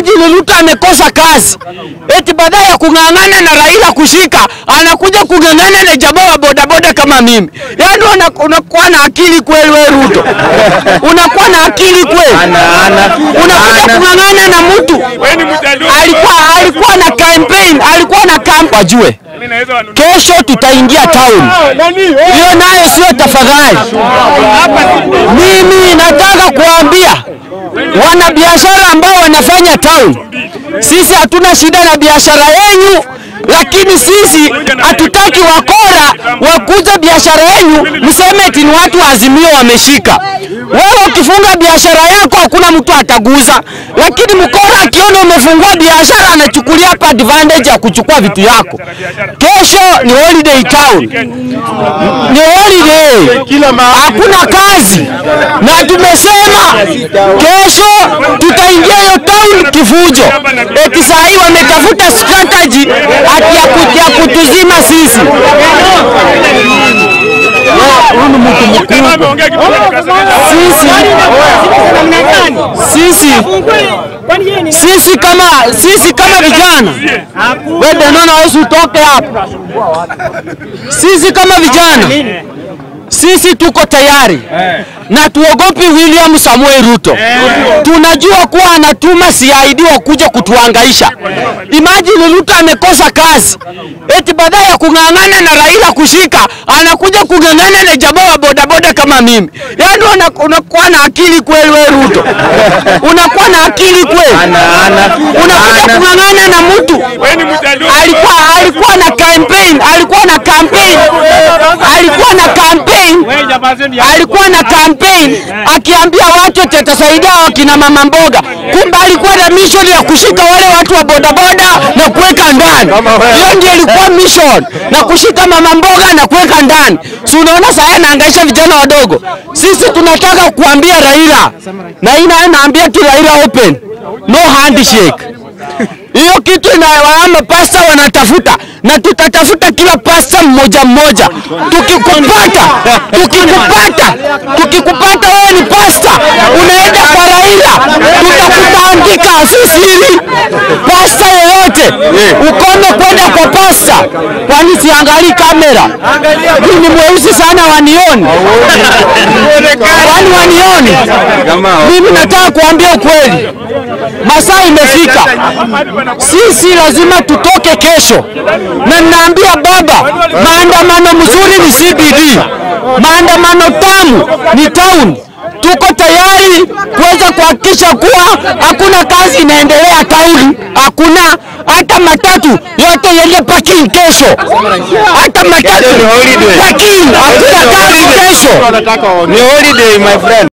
Imagine Ruto amekosa kazi, eti baadaye ya kung'ang'ana na Raila kushika, anakuja kung'ang'ana na jamaa wa bodaboda kama mimi. Yaani una- unakuwa na akili kweli wewe Ruto? Unakuwa na akili kweli? Unakuja kung'ang'ana na mtu alikuwa alikuwa na campaign, alikuwa na camp wajue. Kesho tutaingia town. Hiyo nayo sio tafadhali. Mimi nataka kuambia wanabiashara ambao wanafanya town, sisi hatuna shida na biashara yenu, lakini sisi hatutaki wakora wakuza biashara yenu, mseme eti ni watu wa Azimio wameshika. Wewe ukifunga biashara yako hakuna mtu ataguza, lakini mkora akiona umefungua biashara anachukulia hapa advantage ya kuchukua vitu yako. Kesho ni holiday town, ni holiday, hakuna kazi, na tumesema kesho tutaingia hiyo town kifujo. Eti saa hii wametafuta strategy ati ya ku- ya kutuzima sisi. Huyu ni mtu mkubwa. Sisi sisi sisi kama sisi kama vijana wewe Danona hawezi utoke hapa. Sisi kama vijana sisi tuko tayari na tuogopi William Samuel Ruto. Tunajua kuwa anatuma CID wakuja kutuhangaisha. Imagine Ruto amekosa kazi, eti baadaye ya kung'ang'ana na Raila kushika, anakuja kung'ang'ana na jamaa wa bodaboda kama mimi. Yaani una- unakuwa na akili kweli wewe Ruto? Unakuwa na akili kweli? Unakuja kung'ang'ana na mtu alikuwa alikuwa na campaign, alikuwa na campaign, alikuwa na campaign, alikuwa na campaign akiambia watu eti atasaidia wakina mama mboga, kumbe alikuwa na mission ya kushika wale watu wa bodaboda na kuweka ndani. Hiyo ndio ilikuwa mission, na kushika mama mboga na kuweka ndani. Si unaona sasa anaangaisha vijana wadogo. Sisi tunataka kuambia Raila, na ina naambia tu Raila open, no handshake hiyo kitu inawalama pasta wanatafuta na tutatafuta kila pasta mmoja mmoja. Tukikupata, tukikupata, tukikupata wewe ni pasta, unaenda kwa Raila, tutakutandika sisiri. Pasta yoyote ukome kwenda kwa pasta, kwani siangalii kamera? Mimi ni mweusi sana, wanioni? Kwani wanioni? Mimi nataka kuambia ukweli, masaa imefika sisi lazima tutoke kesho, na ninaambia baba, maandamano mzuri ni CBD, maandamano tamu ni town. Tuko tayari kuweza kuhakikisha kuwa hakuna kazi inaendelea town, hakuna hata matatu yote yende parking kesho, hata matatu parking, hakuna kazi kesho. Ni holiday my friend.